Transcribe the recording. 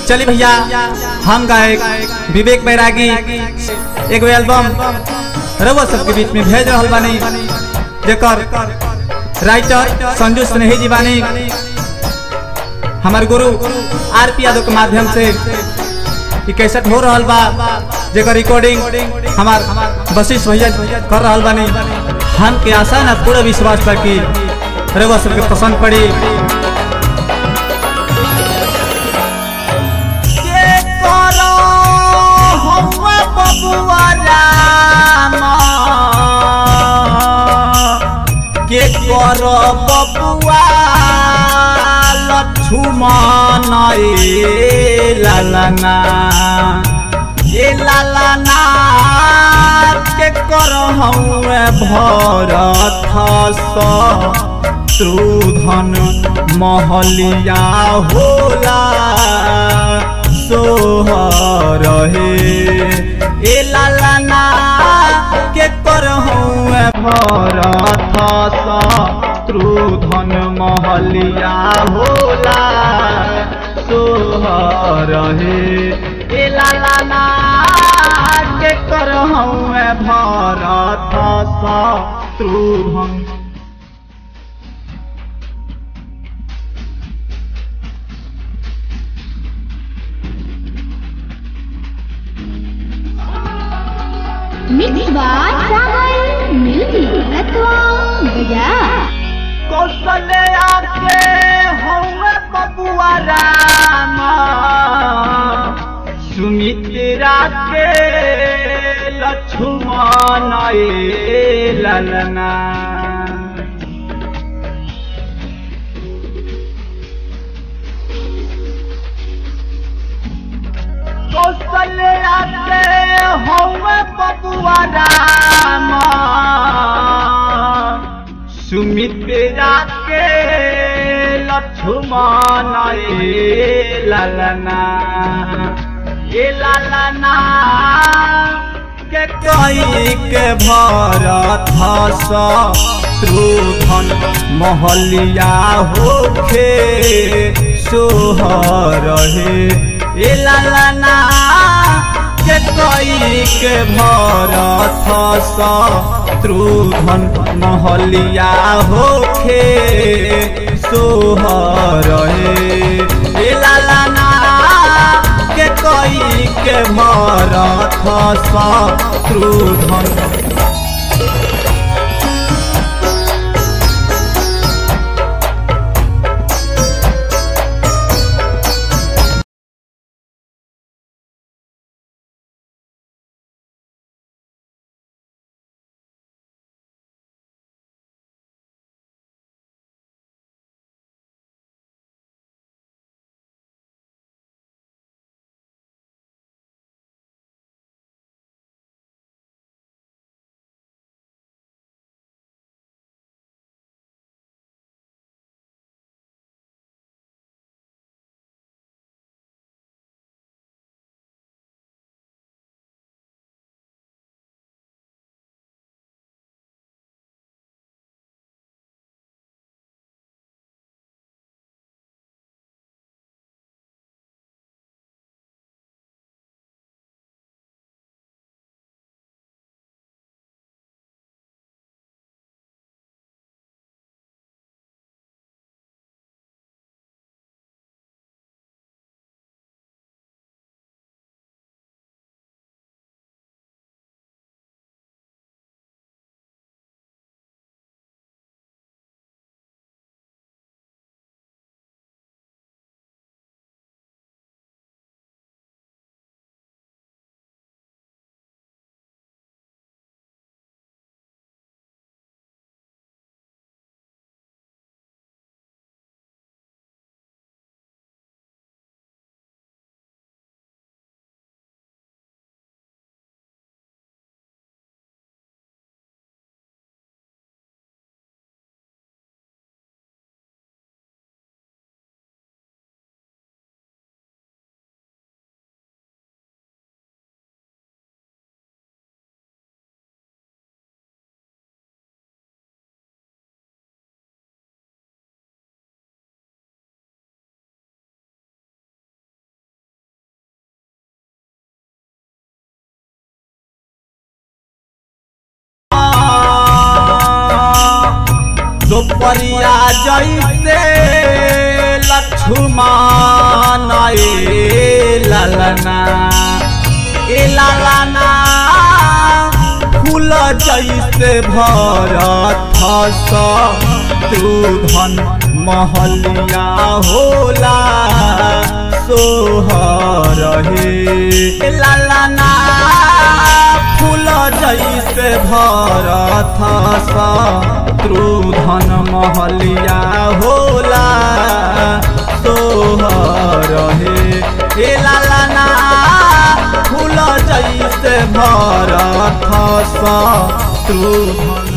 चली भैया हम गायक विवेक बैरागी एगो एल्बम रउआ सबके बीच में भेज रहल बानी जेकर राइटर संजू स्नेही जी बानी हमार गुरु आर पी यादव के माध्यम से ई कैसेट हो रहल बा जेकर रिकॉर्डिंग हमार वशिष्ठ भैया कर रहल बानी हम के आशा ना पूरा विश्वास बा कि रउआ सबके पसंद पड़ी के करो हौवा बबुआ राम के करो बबुआ लक्ष्मण ए लालना ए लालना के करो हौवे भरत शत्रुधन महलिया होला सोहर हे ए लालना के करहूँ भरत शत्रुधन महलिया होला सोहर हे ए लालना के करहूँ भरत Shatrughan Mixed by Sagar Music Latwa Bazaar. Kaushalya के हौवे बबुआ राम सुमित्रा के लक्ष्मण ए ललना कौशल्या के हौवे बबुआ राम सुमित्रा के लक्ष्मण ए ललना ए ललना के कई के भरत शत्रुधन महलिया होखे सोहर हे ए ललना के कई के भरत शत्रुधन महलिया होखे सोहर हे ए लालना के कई के भरत शत्रुधन द्रौपदिया जैसे लक्ष्मण ए ललना ए ललना फूल जैसे भरत शत्रुधन महलिया होला सोहर हे ललना फूल जैसे भरत शत्रुधन महलिया होला सोहर हे हे ललना फूल जैसे भरत शत्रुधन